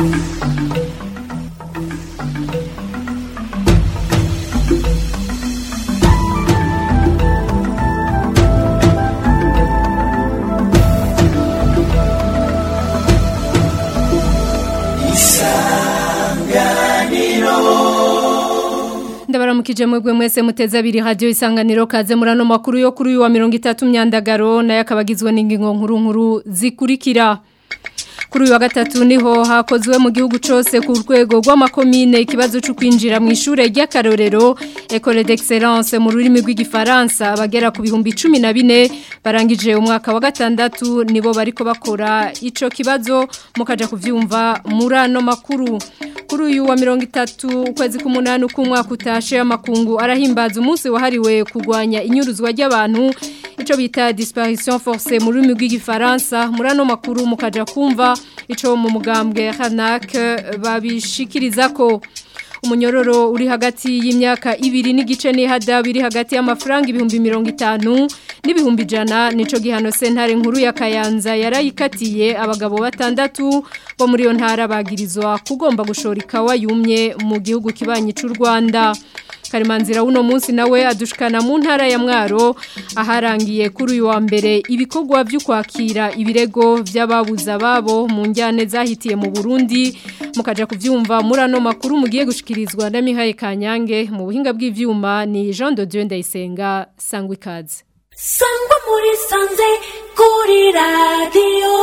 ndabaramukije mwebwe mwese muteze abiri radio isanganiro kaze murano makuru yo kuri uyu wa 30 myandagaro naye akabagizwe n'ingingo nkuru nkuru zikurikira kuri uyu wa gatatu niho hakozwe mu gihugu cyose ku rwego rw'amakomine ikibazo cyo kwinjira mu ishure ry'akarorero Ecole d'Excellence mu rurimi rw'igifaransa bagera ku bihumbi 14 barangije umwaka wa gatandatu nibo bariko bakora ico kibazo mukaja kuvyumva muri ano makuru kuri uyu wa mirongo itatu ukwezi k'umunani k'umwaka utashe amakungu arahimbaza umunsi wahariwe kurwanya inyuruzwa ry'abantu icyo bita disparition forcée mu rurimi rw'igifaransa muri ano makuru mukaja kumva icyo mu mugambwe hanak babishikiriza ko umunyororo uri hagati y'imyaka ibiri n'igice n'ihada biri hagati y'amafaranga ibihumbi mirongo itanu n'ibihumbi ijana nico gihano sentare nkuru ya kayanza yarayikatiye abagabo batandatu bo muri iyo ntara bagirizwa kugomba gushora ikawa yumye mu gihugu kibanyi cy'u rwanda karimanzira uno munsi nawe adushikana mu ntara ya mwaro aharangiye kuri uyu wa mbere ibikorwa byo kwakira ibirego by'ababuza babo mu njyane zahitiye mu Burundi mukaja kuvyumva muri ano makuru mugiye gushikirizwa na Mihaye Kanyange mu buhinga bw'ivyuma ni Jean de Dieu Ndayisenga sangwa ikaze sangwa muri sanze kuri radio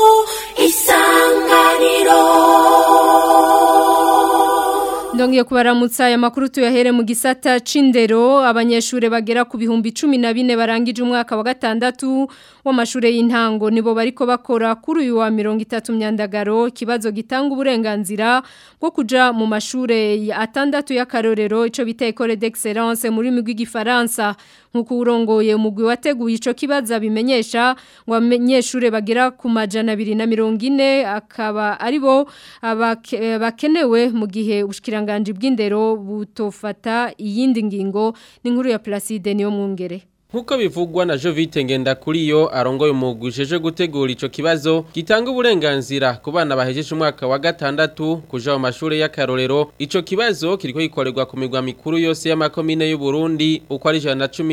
isanganiro Ndongiye kubaramutsa aya makuru tuyahere mu gisata c'indero abanyeshure bagera ku bihumbi 14 barangije umwaka wa gatandatu w'amashure y'intango nibo bariko bakora kuri uyu wa 30 myandagaro kibazo gitanga uburenganzira bwo kuja mu mashure atandatu y'akarorero ico bita Ecole d'Excellence muri migwi gifaransa nkuko urongoye umugwi wateguye ico kibazo bimenyesha ngo abanyeshure bagera ku majana 240 akaba aribo bakenewe mu gihe ubushikiranganje bw'indero butofata iyindi ngingo n'inkuru ya Placide niyo mwungere Nkuko bivugwa na Jovite ngenda kuri yo arongoye umugwisheje gutegura ico kibazo gitanga uburenganzira ku bana bahejeje umwaka wa gatandatu kuja mu mashure y'akarorero ico kibazo kiriko gikorerwa ku migwa mikuru yose y'amakomine y'u Burundi uko ari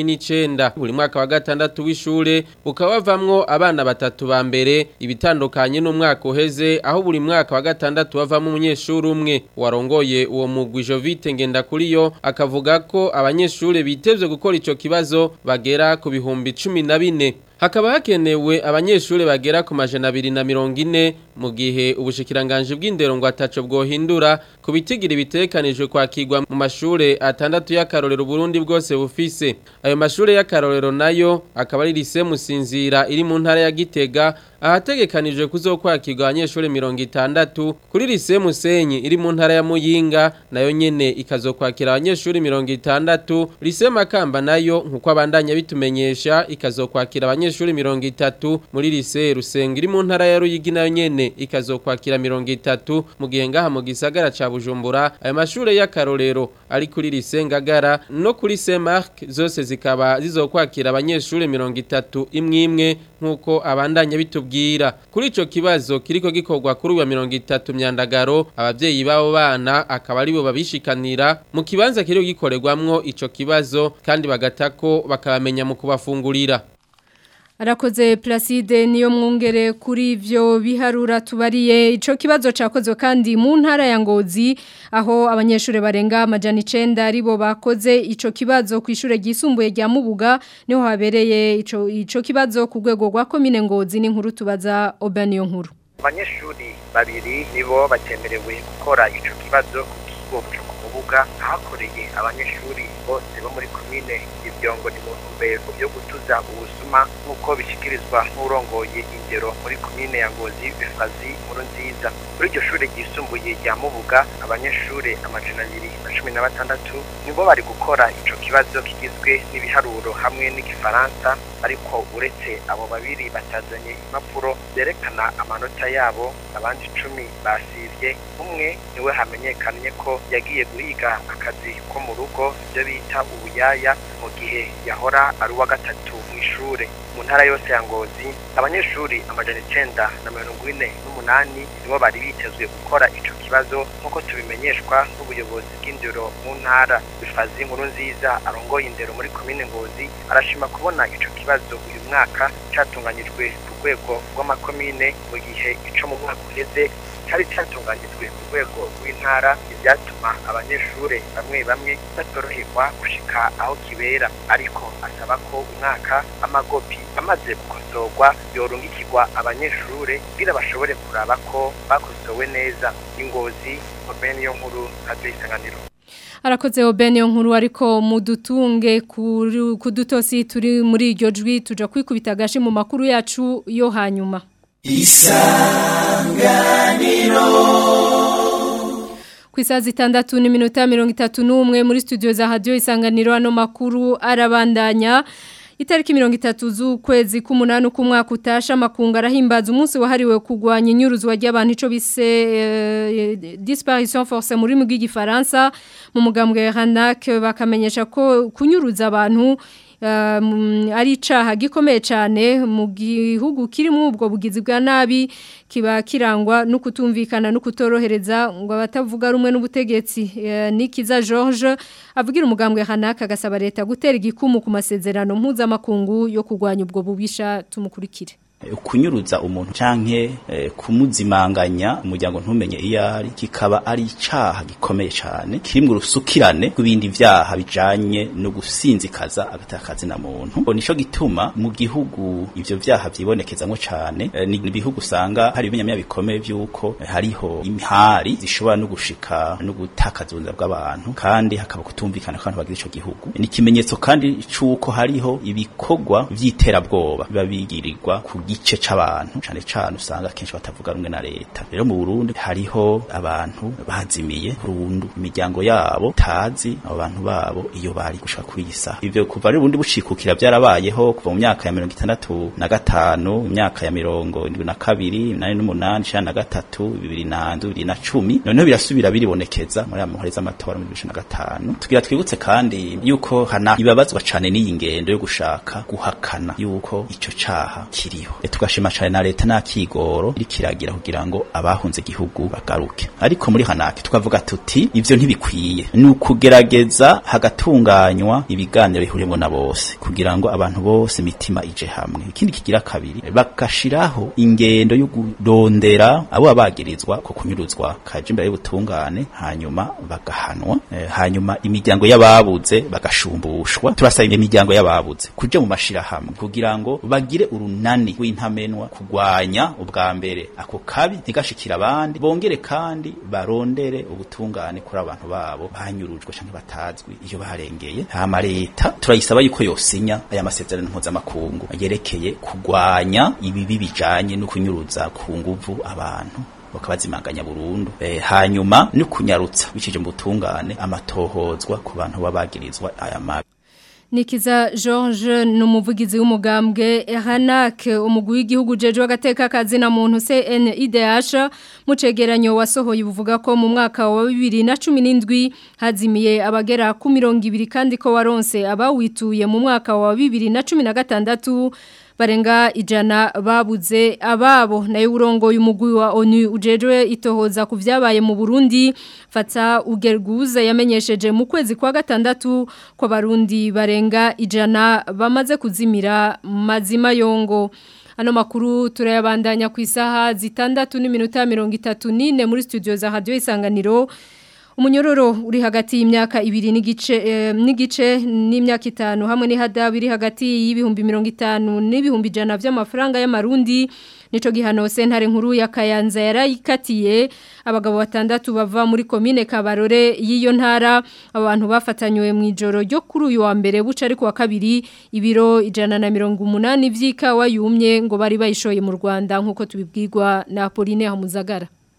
119 buri mwaka wa gatandatu w'ishure ukaba bavamwo abana batatu ba mbere ibitandukanye n'umwaka uheze aho buri mwaka wa gatandatu bavamo umunyeshuri umwe warongoye uwo mugwi Jovite ngenda kuri yo akavuga ko abanyeshure bitezwe gukora ico kibazo bagera ku bihumbi cumi na bine hakaba hakenewe abanyeshuri bagera ku majana abiri na mirongo ine mu gihe ubushikiranganje bw'indero ngo ataco bwohindura ku bitigira bitekanijwe kwakirwa mu mashure atandatu y'akarorero Burundi bwose bufise ayo mashure y'akarorero nayo akaba ari lise musinzira iri mu ntara ya Gitega ahategekanijwe kuzokwakirwa abanyeshuri mirongo itandatu kuri lise Musenyi iri mu ntara ya Muyinga nayo nyene ikazokwakira abanyeshuri mirongo itandatu lise Makamba nayo nkuko abandanya bitumenyesha ikazokwakira abanyeshuri mirongo itatu muri lise Rusenga iri mu ntara ya Ruyigi nayo nyene ikazokwakira mirongo itatu mu gihe ngaha mu gisagara ca Bujumbura ayo mashure y'akarorero ari kuri lise Ngagara no kuri Saint Marc zose zikaba zizokwakira abanyeshuri mirongo itatu imwe imwe nkuko abandanya bitubwira kuri ico kibazo kiriko gikorwa kuri uwa mirongo itatu myandagaro abavyeyi babo bana akaba aribo babishikanira mu kibanza kiriko gikorerwamwo ico kibazo kandi bagatako bakabamenya mu kubafungurira Arakoze Placide niyo mwungere kuri ivyo biharura tubariye ico kibazo cakozwe kandi mu ntara ya Ngozi aho abanyeshure barenga amajana 9 aribo bakoze ico kibazo ku ishure ryisumbuye rya Mubuga niho habereye ico ico kibazo ku rwego rwa commune Ngozi n'inkuru tubaza Obaniyo nkuru Abanyeshuri babiri nibo batemerewe gukora ico kibazo ku kigo cyo Mubuga hakoreye abanyeshuri bose bo muri commune ivyongo ni mu ntumbero yo gutuza ubusuma nk'uko bishikirizwa n'urongoye indero muri komine ya Ngozi Bifazi nkuru nziza muri iryo shure ryisumbuye rya Mubuga abanyeshure amajana abiri na cumi na batandatu nibo bari gukora ico kibazo kigizwe n'ibiharuro hamwe n'igifaransa ariko uretse abo babiri batazanye impapuro zerekana amanota yabo abandi icumi basivye umwe niwe hamenyekanye ko yagiye guhiga akazi ko mu rugo ibyo bita ubuyaya mu gihe yahora ari uwa gatatu mu ishure mu ntara yose ya ngozi abanyeshuri amajana icenda na mirongo ine n'umunani nibo bari bitezwe gukora ico kibazo nk'uko tubimenyeshwa n'ubuyobozi bw'indero mu ntara bifazi inkuru nziza arongoye indero muri komine ngozi arashima kubona ico kibazo uyu mwaka catunganyijwe ku rwego rw'amakomine mu gihe ico mu mwaka uheze cyari cyatunganyijwe ku rwego rw'intara ibyatuma abanyeshuri bamwe bamwe batoroherwa gushika aho kibera ariko asaba ko umwaka amagopi amaze gukosorwa yorungikirwa abanyeshuri kugira bashobore kuraba ko bakosowe neza ingozi omeni yo nkuru radio isanganiro arakoze obene nkuru ariko mudutunge ku dutosi turi muri iryo jwi tuja kwikubita agashi mu makuru yacu yo hanyuma isanganiro ku isaha zitandatu n'iminota mirongo itatu n'umwe muri studio za radiyo isanganiro ano makuru arabandanya itariki mirongo itatu z'ukwezi k'umunani k'umwaka utasha amakungu arahimbaza umunsi wahariwe kurwanya inyuruzwa ry'abantu icyo bise disparition force mu rurimi rw'igifaransa mu mugambwe hanak bakamenyesha ko kunyuruza abantu ari icaha gikomeye cyane mu gihugu kirimo ubwo bugizi bwa nabi kiba kirangwa no kutumvikana no kutorohereza ngo abatavuga rumwe n'ubutegetsi nikiza George avugira umugambwe hanaka agasaba leta gutera igikumu ku masezerano mpuzamakungu yo kurwanya ubwo bubisha tumukurikire kunyuruza umuntu canke eh, kumuzimanganya umuryango ntumenye iyo ari kikaba ari icaha gikomeye cyane kirimwe urusukirane rw'ibindi vyaha bijanye no gusinzikaza agatakazi na muntu nico gituma mu gihugu ivyo vyaha vyibonekezamwo cane eh, ni ibihugu usanga hari ibimenyamya bikomeye vy'uko eh, hariho imihari zishobora no gushika no gutakaza ubuzima bw'abantu kandi hakaba kutumvikana kandi bagira ico gihugu ni ikimenyetso kandi c'uko hariho ibikorwa vy'iterabwoba biba bigirirwa ku gice c'abantu cane cane usanga kenshi batavuga rumwe na leta rero mu Burundi hariho abantu bazimiye burundu imiryango yabo tazi abo bantu babo iyo bari gushaka kuyisa ivyo kuva rero ubundi bucikukira byarabayeho kuva mu myaka ya 65 mu myaka ya 72 nane n'umunani na gatatu bibiri na bibiri na cumi noneho birasubira biribonekeza muri aya muhoreza amatora muri bibiri na gatanu tugira twibutse kandi yuko hana ibabazwa cane n'iyi ngendo yo gushaka guhakana yuko ico caha kiriho e tugashima cyane na leta nakigoro iri kiragira kugira ngo abahunze igihugu bagaruke ariko muri hanake tukavuga tuti ivyo ntibikwiye ni ukugerageza hagatunganywa ibiganiro bihuriyemo na bose kugira ngo abantu bose imitima ije hamwe ikindi kigira kabiri bagashiraho ingendo yo kurondera abo bagirizwa ko kunyuruzwa kaje imbere y'ubutungane hanyuma bagahanwa e, hanyuma imiryango y'ababuze bagashumbushwa turasaba imiryango y'ababuze kuja mu mashira hamwe kugira ngo bagire urunani w'intamenwa kugwanya ubwa mbere ako kabi ntigashikira abandi bongere kandi barondere ubutungane kuri abantu babo banyurujwe canke batazwi iyo barengeye hama leta turayisaba yuko yosinya aya masezerano mpuzamakungu yerekeye kugwanya ibibi bijanye no kunyuruza ku nguvu abantu bakabazimanganya burundu e, hanyuma no kunyarutsa bicije mu butungane amatohozwa ku bantu babagirizwa aya mabi Nikiza George numuvugizi w'umugambwe Hanak umugwi w'igihugu jeje wagateka kazi na muntu CNIDH mucegeranyo wasohoye buvuga ko mu mwaka wa 2017 hazimiye abagera ku 200 kandi ko waronse abawituye mu mwaka wa 2016 barenga ijana babuze ababo nayo urongoye umugwi wa ONU ujejwe itohoza ku vyabaye mu Burundi fata ugerguza yamenyesheje mu kwezi kwa gatandatu ko barundi barenga ijana bamaze kuzimira mazima yongo Ano makuru turayabandanya ku isaha zitandatu n'iminota 34 muri studio za Radio Isanganiro Umunyororo uri hagati y'imyaka ibiri n'igice eh, n'igice n'imyaka itanu hamwe n'ihada biri hagati y'ibihumbi 50 n'ibihumbi jana vy'amafaranga y'amarundi nico gihano sentare nkuru ya Kayanza yarayikatiye abagabo batandatu bava muri commune Kabarore y'iyo ntara abantu bafatanywe mu ijoro ryo kuri uyu wa mbere buca ariko wa kabiri ibiro ijana na mirongo umunani vy'ikawa yumye ngo bari bayishoye mu Rwanda nkuko tubibwirwa na Pauline Hamuzagara babiri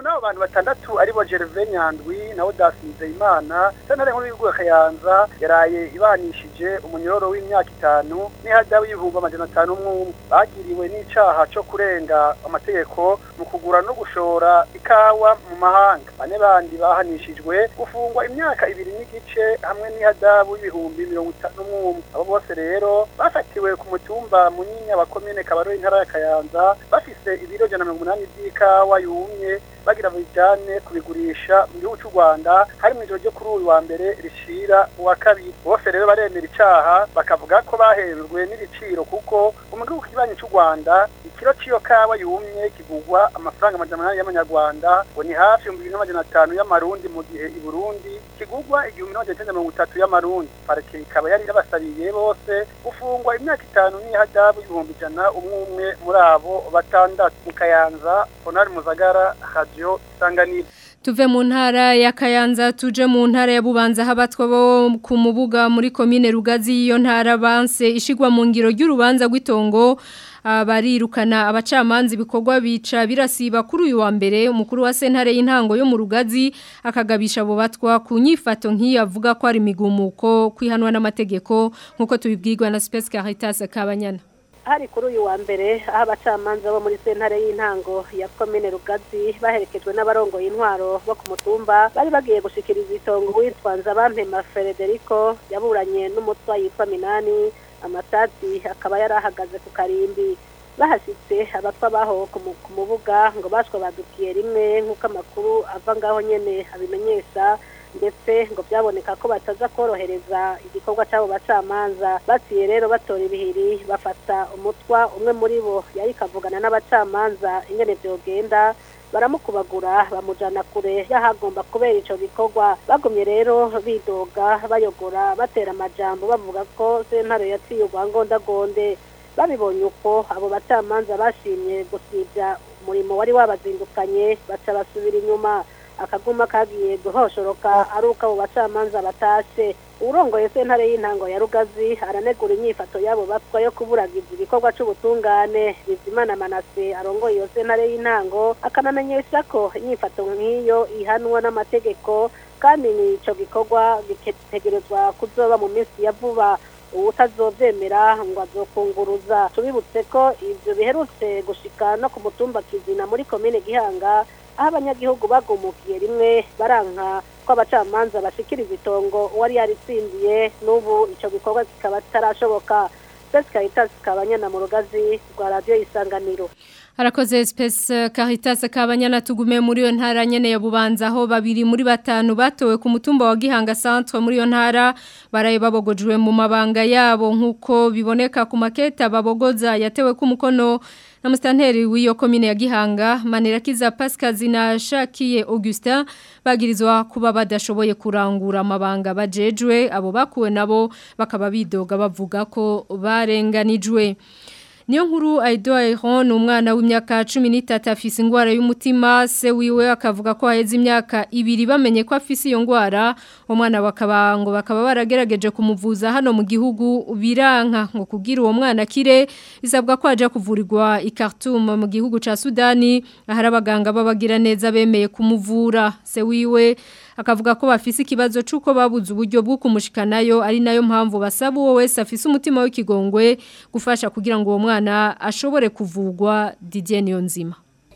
muri abo bantu batandatu aribo Gervais Nyandwi na Odas Nzeyimana sentare nkuru y'igihugu ya Kayanza yaraye ibanishije umunyororo w'imyaka itanu n'ihadabu y'ibihumbi amajana atanu umwe bagiriwe n'icaha co kurenga amategeko mu kugura no gushora ikawa mu mahanga bane bandi bahanishijwe gufungwa imyaka ibiri n'igice hamwe n'ihadabu y'ibihumbi mirongo itanu n'umwe abo bose rero bafatiwe ku mutumba munyinya wa komine Kabarore intara ya Kayanza bafise ibiro jana mirongo umunani vy'ikawa yumye bagira bijane kubigurisha mu gihugu cy'u Rwanda hari mu ijoro ryo kuri uyu wa mbere rishira uwa kabiri bose rero baremera icaha bakavuga ko bahejwe n'ibiciro kuko mu gihugu kibanyi cy'u Rwanda ikiro c'iyo kawa yumye kigugwa amafaranga amajana umunani y'amanyarwanda ngo ni hafi ibihumbi bibiri n'amajana atanu y'amarundi mu gihe i Burundi kigugwa igihumbi n'amajana icenda mirongo itatu y'amarundi parike ikaba yari yabasabiye bose gufungwa imyaka itanu n'ihadabu y'ibihumbi ijana umwe umwe muri abo batandatu mu Kayanza Honari Muzagara Radio Isanganiro Tuve mu ntara ya Kayanza tuje mu ntara ya Bubanza habatwa bo ku mubuga muri komine Rugazi iyo ntara banse ishigwa mu ngiro ry'urubanza rw'itongo barirukana abacamanza ibikorwa bica birasiba kuri uyu wa mbere umukuru wa sentare y'intango yo mu Rugazi akagabisha abo batwa ku nyifato nk'iyo avuga ko ari imigumuko kwihanwa n'amategeko nk'uko tubibwirwa na Space Caritas Kabanyana hari kuri uyu wa mbere aho abacamanza bo muri sentare y'intango ya komine rugazi baherekejwe n'abarongoye intwaro bo ku mutumba bari bagiye gushikiriza itongo witwanza bampema Federico yaburanye n'umutwa yitwa Minani amatati akaba yari ahagaze ku karimbi bahashyitse abatwa baho ku mubuga ngo bashwe badukiye rimwe nk'uko amakuru ava ngaho nyine abimenyesha ndetse ngo byaboneka ko bataza korohereza igikorwa cy'abo bacamanza baciye rero batora ibihiri bafata umutwa umwe muri bo yari kavugana n'abacamanza ingene byogenda baramukubagura bamujana kure y'ahagomba kubera ico gikorwa bagumye rero bidoga bayogora batera amajambo bavuga ko sentare yaciye urwangondagonde babibonye uko abo bacamanza bashimye gusibya umurimo wari wabazindukanye baca basubira inyuma akaguma kagiye guhoshoroka ari uko abo bacamanza batashe urongoye sentare y'intango ya rugazi aranegura inyifato y'abo batwa yo kuburagiza igikorwa c'ubutungane bizimana manase arongoye iyo sentare y'intango akanamenyesha ko inyifato nk'iyo ihanwa n'amategeko kandi nico gikorwa gitegerezwa kuzoba mu minsi ya vuba utazovyemera ngo azokunguruza tubibutse ko ivyo biherutse gushika no ku mutumba kizina muri komine gihanga aho abanyagihugu bagumukiye rimwe baranka ko abacamanza bashikiriza itongo uwari yaritsindiye n'ubu ico gikorwa kikaba kitarashoboka Space Caritas kabanyana mu rugazi rwa radio isanganiro Harakoze Space Caritas kabanyana tugume muri yo ntara nyene ya Bubanza aho babiri muri batanu batowe ku mutumba wa Gihanga Centre muri yo ntara baraye babogojwe mu mabanga yabo nkuko biboneka ku maketa babogoza yatewe ku mukono na mustanteri w'iyo komine ya Gihanga Manirakiza Pascal Zinashakiye Augustin bagirizwa kuba badashoboye kurangura amabanga bajejwe abo bakuwe nabo bakaba bidoga bavuga ko barenganijwe Niyo nkuru Aido Airon ni umwana w'imyaka 13 afise ingwara y'umutima se wiwe akavuga ko haheze imyaka ibiri bamenye ko afise iyo ngwara umwana bakaba ngo bakaba baragerageje kumuvuza hano mu gihugu biranka ngo kugira uwo mwana kire bisabwa ko aje kuvurirwa i Khartoum mu gihugu ca Sudani ahari abaganga babagira neza bemeye kumuvura se wiwe akavuga ko bafise ikibazo c'uko babuze uburyo bwo kumushikanayo ari nayo mpamvu basaba uwo wese afise umutima w'ikigongwe gufasha kugira ngo uwo mwana ashobore kuvugwa Didier Niyonzima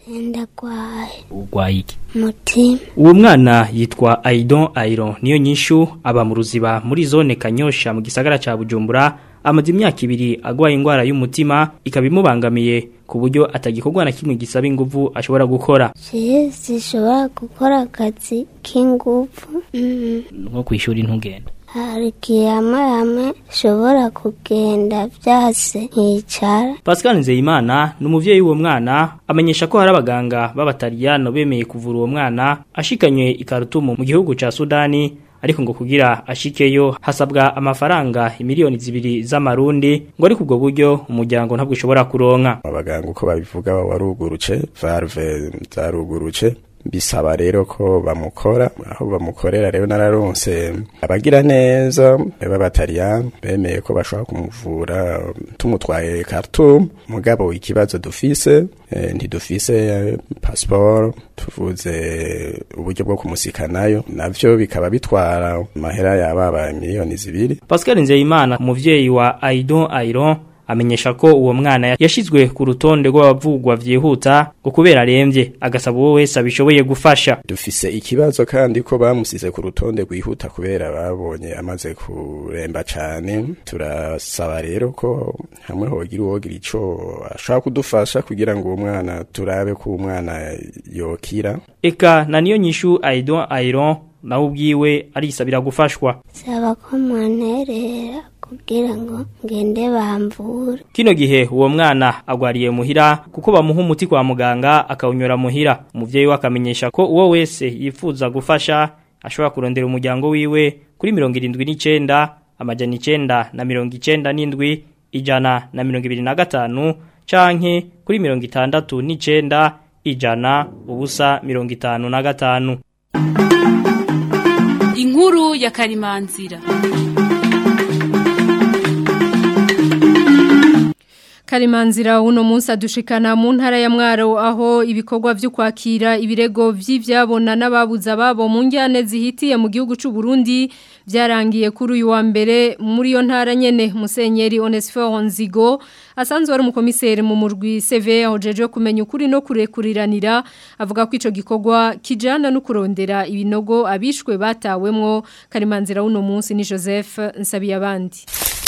ndagwaye urwaye iki mutima uwo mwana yitwa Aidon Airon niyo nyishu aba mu ruziba muri zone Kanyosha mu gisagara ca Bujumbura amaze imyaka ibiri agwaye ingwara y'umutima ikaba imubangamiye ku buryo atagikorwa na kimwe gisaba ingufu ashobora gukora je zishobora gukora akazi k'ingufu mm. nko kwishuri ntugenda hari igihe hamwe hamwe nshobora kugenda byase nkicara Pascal Nzeyimana ni umuvyeyi w'uwo mwana amenyesha ko hari abaganga b'abataliyano bemeye kuvura uwo mwana ashikanywe i Khartoum mu gihugu ca Sudani ariko ngo kugira ashikeyo hasabwa amafaranga imiliyoni zibiri z'amarundi ngo ari kubwo buryo umuryango ntabwo ushobora kuronka abaganga uko babivuga waruguruce valve zaruguruce bisaba rero ko bamukora aho bamukorera rero nararonse abagira neza b'abataliyani bemeye ko bashobora kumuvura tumutwaye Khartoum mugabo ikibazo dufise eh, ntidufise eh, passport tuvuze uburyo bwo kumusikanayo navyo bikaba bitwara amahera yababa miliyoni zibiri Pascal Nzeyimana umuvyeyi wa Aidon Airon amenyesha ko uwo mwana yashizwe ku rutonde rw'abavugwa vyihuta ngo kubera aremvye agasaba uwo wese abishoboye gufasha dufise ikibazo kandi ko bamusize ku rutonde rwihuta kubera babonye amaze kuremba cane turasaba rero ko hamwe hogira uwogira ico ashaka kudufasha kugira ngo uwo mwana turabe ko umwana yokira eka na niyo nyishu Aidon Airon nawe ubwiwe arisabira gufashwa saba ko mwanterera kugira ngo ngende bamvura Kino gihe uwo mwana agwariye muhira kuko bamuha umuti kwa muganga akawunyura muhira umuvyeyi we akamenyesha ko uwo wese yifuza gufasha ashobora kurondera umuryango wiwe kuri 79 amajana 9 na 97 ijana na 25 canke kuri 69 ijana ubusa 55 Inkuru ya Karimanzira. Karimanzira uno munsi adushikana mu ntara ya Mwaro aho ibikorwa vyo kwakira ibirego vy'ivyabona n'ababuza babo mu njyane zihitiye mu gihugu c'u Burundi byarangiye kuri uyu wa mbere muri yo ntara nyene Musenyeri Onesphore Nzigo asanzwe ari umukomiseri mu murwi CV hojeje kumenya ukuri no kurekuriranira avuga ko ico gikorwa kijana no kurondera ibinogo abishwe batawemwo Karimanzira uno munsi ni Joseph Nsabiyabandi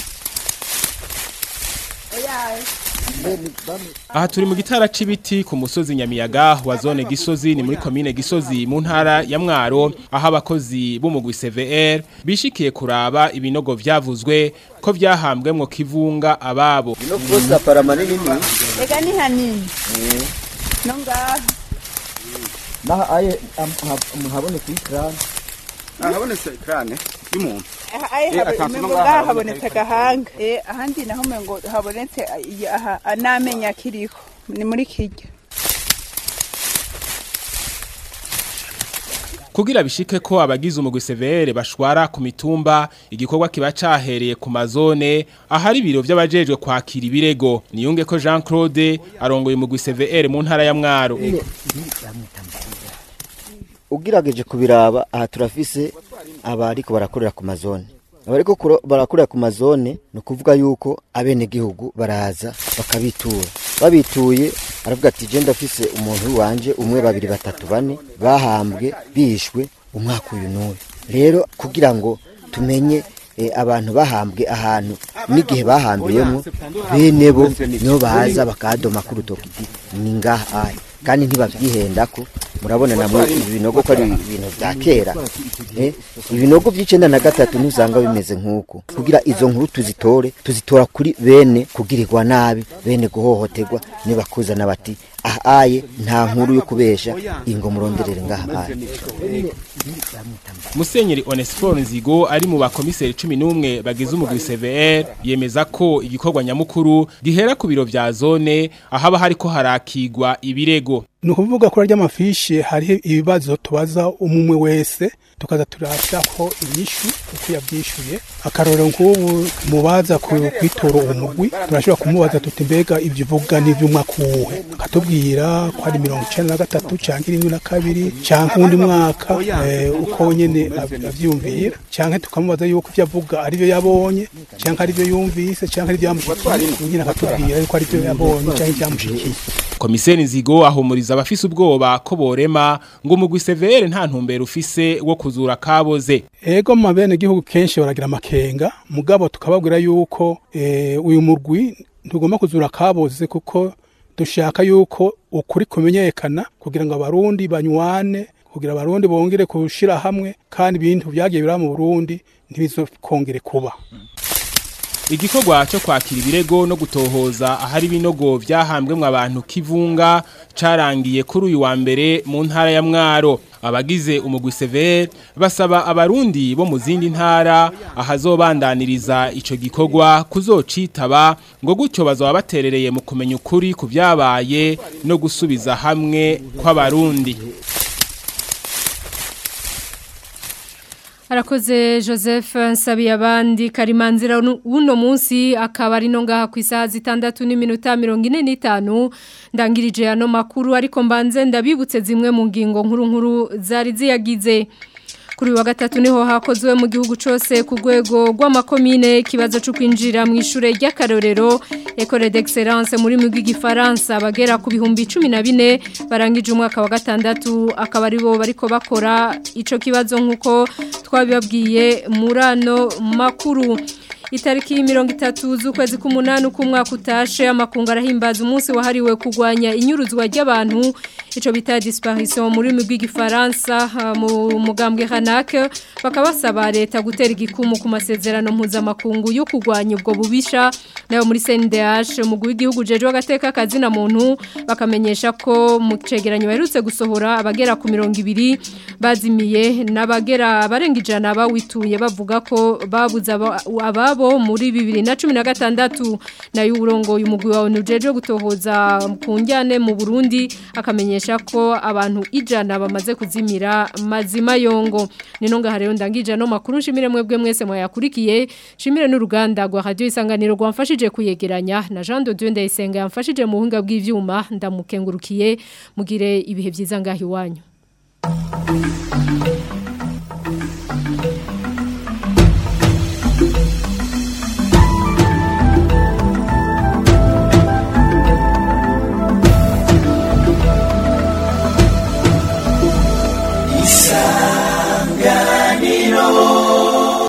Aha turi mu gitara c'ibiti ku musozi Nyamiyaga wa zone Gisozi ni muri commune Gisozi mu ntara ya Mwaro aho abakozi b'umugwi CVR bishikiye kuraba ibinogo vyavuzwe ko vyahambwemwo kivunga ababo. Bino kosa para manini ni. Ega ni hanini. No ngaha. Naha aye muhabone ku ikrane. Ahabonetse ikrane y'umuntu. Aye mengo ngaha habonetse gahanga. Eh ahandi naho mengo habonetse aha anamenya kiriko. Ni muri kirya. Kugira bishike ko abagize umugwi severe bashwara ku mitumba igikorwa kiba cahereye ku mazone ahari biro vy'abajejwe kwakira ibirego niyunge ko Jean Claude arongoye umugwi severe mu ntara ya Mwaro ugirageje kubiraba aha turafise abariko barakorera ku mazone abariko barakorera ku mazone ni ukuvuga yuko abenegihugu baraza bakabitura babituye aravuga ati je ndafise umuntu wanje umwe babiri batatu bane bahambwe bishwe umwaka uyu n'uyu rero kugira ngo tumenye e, abantu bahambwe ahantu n'igihe bahambiyemo bene bo niho baza bakadoma ku rutoki ni ngaha kandi ntibavyihendako murabona namwe ibinogo ko ari ibintu vya kera eh ibinogo vy'icenda na gatatu ntuzanga bimeze nk'uko kugira izo nkuru tuzitore tuzitora kuri bene kugirirwa nabi bene guhohoterwa nibakuzana bati ahaye nta nkuru yo kubesha ingo muronderere ngaha Musenyeri Onesphore Nzigo ari mu bakomiseri 11 bagize umugwi CVR yemeza ko igikorwa nyamukuru gihera ku biro vya zone ahaba hariko harakigwa ibirego ni ukuvuga kuri arya mafishi hariho ibibazo tubaza umwe wese tukaza turashako inyishu uko yabyishuye akarorero nk'ubu mubaza kwitora uwo mugwi turashobora kumubaza tuti mbega ibyo uvuga n'iby'umwaka uwuhe akatubwira ko ari mirongo icenda na gatatu cyangwa irindwi na kabiri cyangwa uwundi mwaka uko nyine avyumvira cyangwa tukamubaza yuko ibyo avuga ari byo yabonye cyangwa ari byo yumvise cyangwa ari byo yamushikiye nyine akatubwira yuko ari byo yabonye cyangwa ibyamushikiye Komiseni Nzigo ahumuriza abafise ubwoba ko borema ngo umugwi severe nta ntumbero ufise wo kuzura kaboze. Ego mu mabene gihugu kenshi baragira amakenga mugabo tukababwira yuko e, uyu murwi ntugomba kuzura kaboze kuko dushaka yuko ukuri kumenyekana kugira ngo abarundi banywane kugira abarundi bongere kushira hamwe kandi ibintu byagiye bira mu Burundi ntibizokongere kuba. Igikorwa cyo kwakira ibirego no gutohoza ahari binogo vyahambwemwe abantu kivunga carangiye kuri uyu wa mbere mu ntara ya Mwaro abagize umugwi severe basaba abarundi bo mu zindi ntara ahazobandaniriza ico gikorwa kuzocitaba ngo gutyo bazaba baterereye mu kumenya ukuri ku vyabaye no gusubiza hamwe kw'abarundi Arakoze Joseph nsabiye abandi karimanzira uno munsi akaba ari no ngaha ku isaha zitandatu n'iminota mirongo ine n'itanu ndangirije ano makuru ariko mbanze ndabibutse zimwe mu ngingo nkuru nkuru zari ziyagize kuri wa gatatu niho hakozwe mu gihugu cyose ku rwego rw'amakomine ikibazo cyo kwinjira mu ishure ry'akarorero Ecole d'Excellence muri mu bw'igifaransa bagera ku bihumbi 14 barangije umwaka wa gatandatu akaba ari bo bariko bakora ico kibazo nkuko twabibabwiye murano makuru itariki mirongo itatu z'ukwezi k'umunani uko umwaka utashe amakungu arahimbaza umunsi wahariwe kurwanya inyuruzwa ry'abantu icyo bita disparition muri rurimi rw'igifaransa mu mugambwe hanake bakaba basaba leta gutera igikumu ku masezerano mpuzamakungu yo kurwanya ubwo bubisha nayo muri CNDH umugwi w'igihugu jeje w'agateka kazina muntu bakamenyesha ko mu cegeranyo baherutse gusohora abagera ku mirongo ibiri bazimiye n'abagera barenga ijana bawituye bavuga ko babuze aba bo muri bibiri na cumi na gatandatu nayo uburongo umugwi wawe nujeje gutohoza ku njyane mu Burundi akamenyesha ko abantu ijana bamaze kuzimira mazima yongo nino ngaha rero ndangije no makuru nshimire mwebwe mwese mwayakurikiye shimire n'uruganda rwa radio isanganiro rwamfashije kuyegeranya na Jean de Dieu ndayisenga yamfashije mu buhinga bw'ivyuma ndamukengurukiye mugire ibihe byiza ngahi wanyu